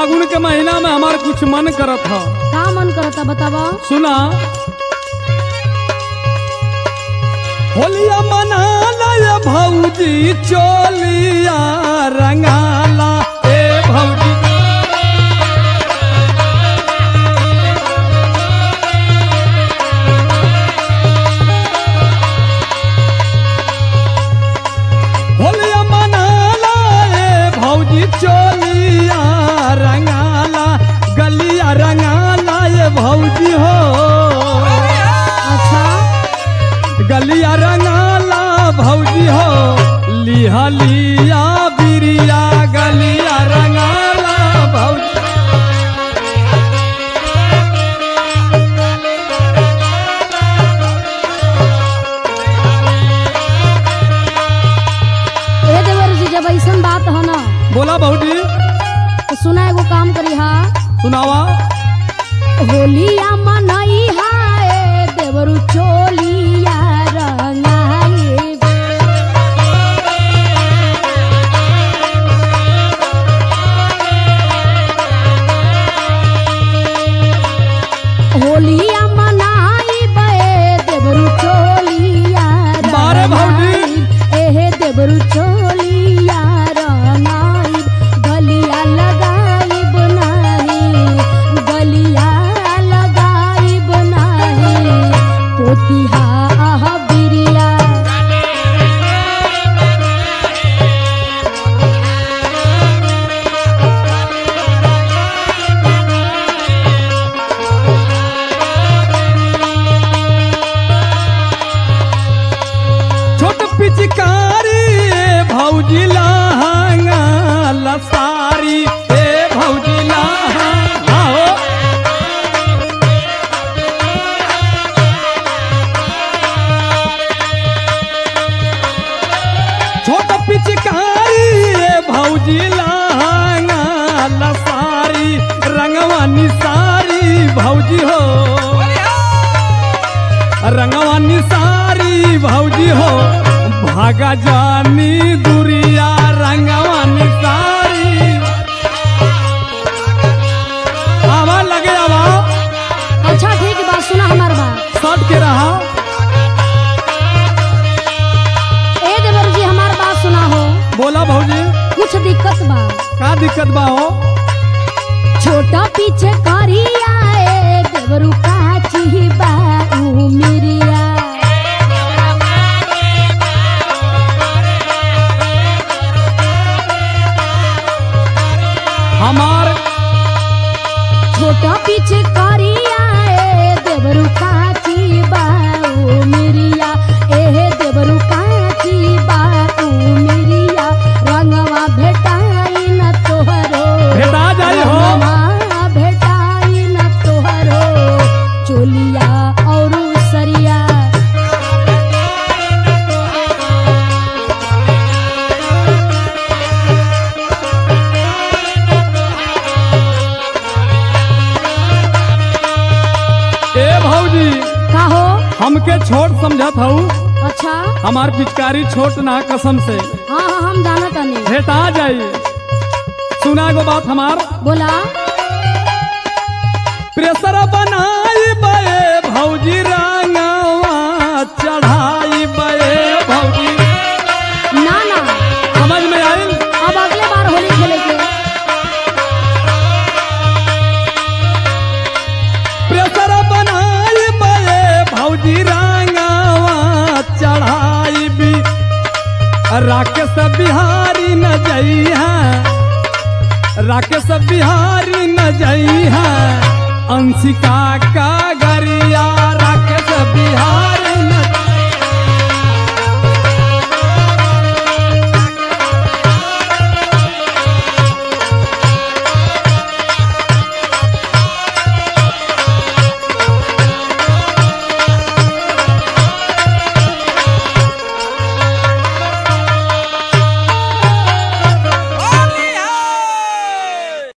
फागुन के महीना में हमार कुछ मन करत ह का मन करता बतावा सुना होलिया मनाला ये भौजी चोलिया रंगाला ए भौजी होलिया मनाला ए भौजी चोलिया रंगाला गलिया रंगाला ये भौजी हो अच्छा गलिया रंगाला भौजी हो लिहा लिया बिरिया गलिया रंगाला भौजी ए देवर जी जब ऐसन बात है ना बोला भौजी तो सुना एगो काम करी हा सुनावा होलिया मनई हाय देवरु चोलिया रंगाई होलिया मनाई बे देवरु चोलिया बारे भौजी। रंगाई। एहे देवरु चोलिया रंगाई गलिया लगाई बनाही गलिया लगाई बनाही पोतिहा आह बिरिया छोट पिचकारी ए भौजी लहंगा लसारी ए भौजी लहंगा हो छोट पिचकारी ए भौजी लहंगा लसारी रंगवा निसारी भौजी हो रंगवा निसारी भौजी हो भागा जानी दुरिया रंगवा निसारी आवा लगे आवा अच्छा ठीक बात सुना हमार बात सट के रहा ए देवर जी हमार बात सुना हो बोला भौजी कुछ दिक्कत बा का दिक्कत बा हो छोटा पीछे करिया ए देवरु काची बा ऊ मिरिया हमार छोटा पीछे करिया ए देवरु काची बा ऊ मिरिया ए देवरु काची बा ऊ मिरिया रंगवा भेटाई न तोहरो भेटा जाई हो रंगवा भेटाई न तोहरो चोलिया और सरिया ए भौजी का हो हमके छोट समझत हऊ अच्छा हमार पिचकारी छोट ना कसम से हाँ हाँ हम जाना तानी भेटा जाई सुना गो बात हमार बोला प्रेशर बनाई बे भौजी रंगवा चढ़ाई बे भौजी ना ना समझ में आइल अब अगले बार होली खेले के प्रेशर बनाई बे भौजी रंगवा चढ़ाई भी राकेश बिहारी न जई है राकेश बिहारी न जई है अंशिका का गरिया राकेश बिहारी